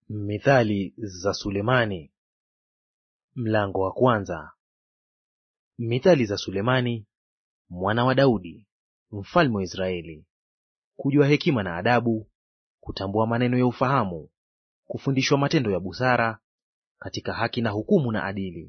Mithali za Sulemani, mlango wa kwanza. Mithali za Sulemani mwana wa Daudi mfalme wa Israeli: kujua hekima na adabu, kutambua maneno ya ufahamu, kufundishwa matendo ya busara, katika haki na hukumu na adili,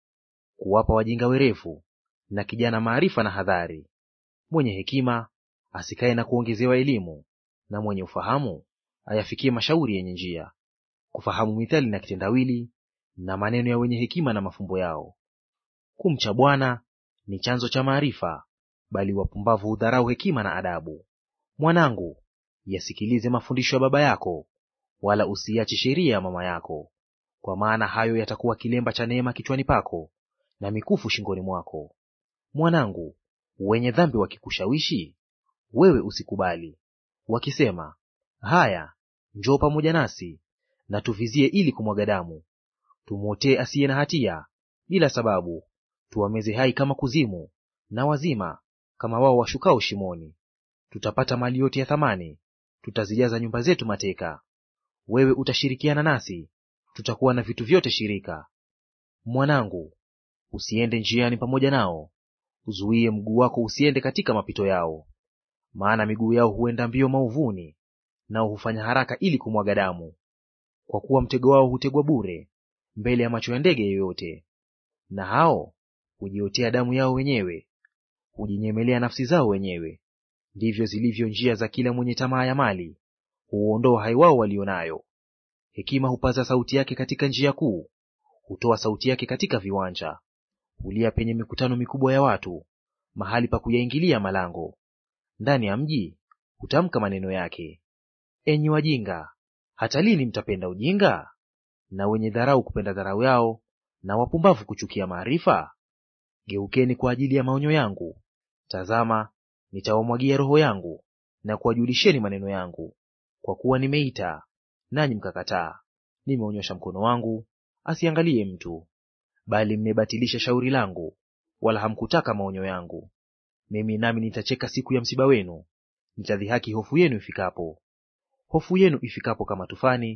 kuwapa wajinga werevu na kijana maarifa na hadhari. Mwenye hekima asikae na kuongezewa elimu, na mwenye ufahamu ayafikie mashauri yenye njia kufahamu mithali na kitendawili na maneno ya wenye hekima na mafumbo yao. Kumcha Bwana ni chanzo cha maarifa, bali wapumbavu hudharau hekima na adabu. Mwanangu, yasikilize mafundisho ya baba yako, wala usiache sheria ya mama yako, kwa maana hayo yatakuwa kilemba cha neema kichwani pako na mikufu shingoni mwako. Mwanangu, wenye dhambi wakikushawishi, wewe usikubali, wakisema, haya, njoo pamoja nasi na tuvizie ili kumwaga damu, tumwotee asiye na hatia bila sababu, tuwameze hai kama kuzimu, na wazima kama wao washukao shimoni. Tutapata mali yote ya thamani, tutazijaza nyumba zetu mateka. Wewe utashirikiana nasi, tutakuwa na vitu vyote shirika. Mwanangu, usiende njiani pamoja nao, uzuie mguu wako usiende katika mapito yao, maana miguu yao huenda mbio mauvuni, nao hufanya haraka ili kumwaga damu kwa kuwa mtego wao hutegwa bure mbele ya macho ya ndege yoyote. Na hao hujiotea damu yao wenyewe, hujinyemelea nafsi zao wenyewe. Ndivyo zilivyo njia za kila mwenye tamaa ya mali, huuondoa hai wao walio nayo. Hekima hupaza sauti yake katika njia kuu, hutoa sauti yake katika viwanja. Hulia penye mikutano mikubwa ya watu, mahali pa kuyaingilia malango. Ndani ya mji hutamka maneno yake. Enyi wajinga, hata lini mtapenda ujinga? Na wenye dharau kupenda dharau yao, na wapumbavu kuchukia maarifa? Geukeni kwa ajili ya maonyo yangu; tazama, nitawamwagia roho yangu, na kuwajulisheni maneno yangu. Kwa kuwa nimeita, nanyi mkakataa; nimeonyosha mkono wangu, asiangalie mtu. Bali mmebatilisha shauri langu, wala hamkutaka maonyo yangu. Mimi nami nitacheka siku ya msiba wenu, nitadhihaki hofu yenu ifikapo hofu yenu ifikapo kama tufani,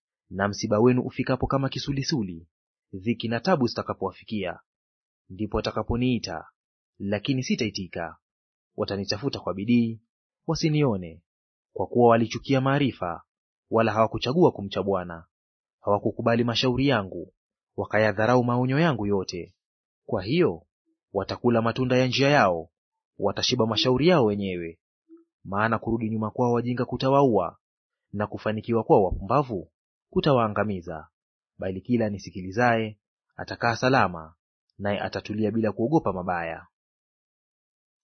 na msiba wenu ufikapo kama kisulisuli, dhiki na tabu zitakapowafikia. Ndipo watakaponiita, lakini sitaitika; watanitafuta kwa bidii, wasinione. Kwa kuwa walichukia maarifa, wala hawakuchagua kumcha Bwana. Hawakukubali mashauri yangu, wakayadharau maonyo yangu yote. Kwa hiyo watakula matunda ya njia yao, watashiba mashauri yao wenyewe. Maana kurudi nyuma kwao wajinga kutawaua na kufanikiwa kwao wapumbavu kutawaangamiza. Bali kila anisikilizaye atakaa salama, naye atatulia bila kuogopa mabaya.